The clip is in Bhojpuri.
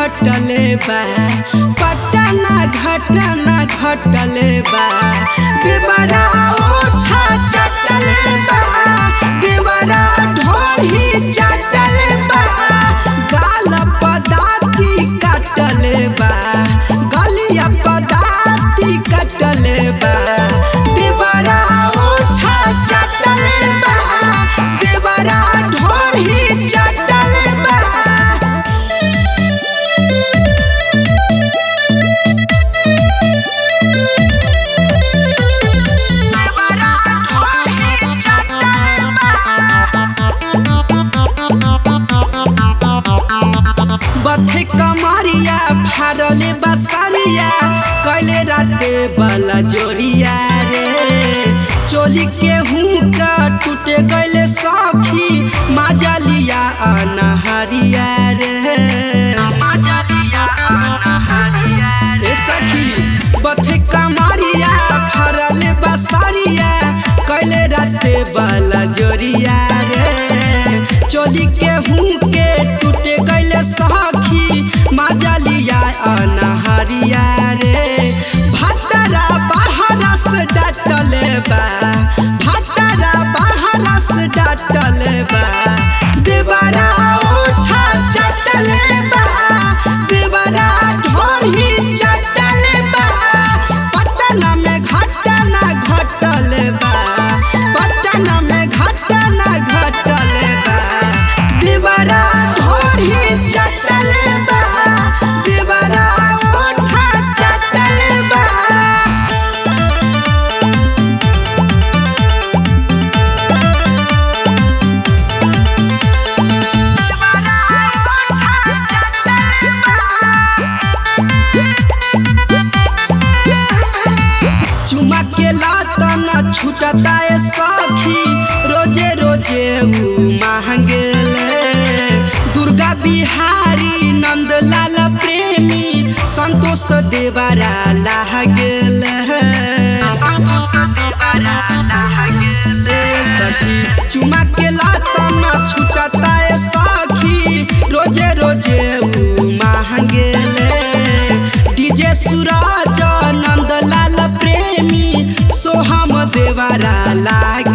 घटले बा पटना घटना घटले बा देवरा ओठा चटले बा देवरा ढोरी चटले बा गाल पदाती कटले बा गलिया पदाती कटले बा देवरा ओठा चटले बा देवरा ढोरी चटले बा बथे कमरिया फारले बसरिया कैले राते बला जोरिया रे चोली के हुका टूटे गैले सखी माजलिया अनहरिया रे माजलिया अनहरिया रे सखी बथे कमरिया फारले बसरिया कैले राते बला जोरिया रे चोली के हुके टूटे गैले सखी माजलिया अनहरिया रे भतरा बाहरा से डटले बा भतरा बाहरा से डटले बा देवरा उठा चटले बा देवरा ढोरी चटले बा पटना में घटना घटले बा पटना में घटना घटले बा देवरा ढोरी चटले बा देवरा ओठा चटले बा चुमा के लातन छूटता है सखी रोजे रोजे ऊ महंगेले दुर्गा बिहारी नंदलाल प्रेमी संतोष देवरा लाह गेल संतोष देवरा लाह गेल सखी चुमा के लातन छूटता है सखी रोजे रोजे ऊ महंगेले डीजे सूरज नंदलाल प्रेमी सोहम देवरा लाग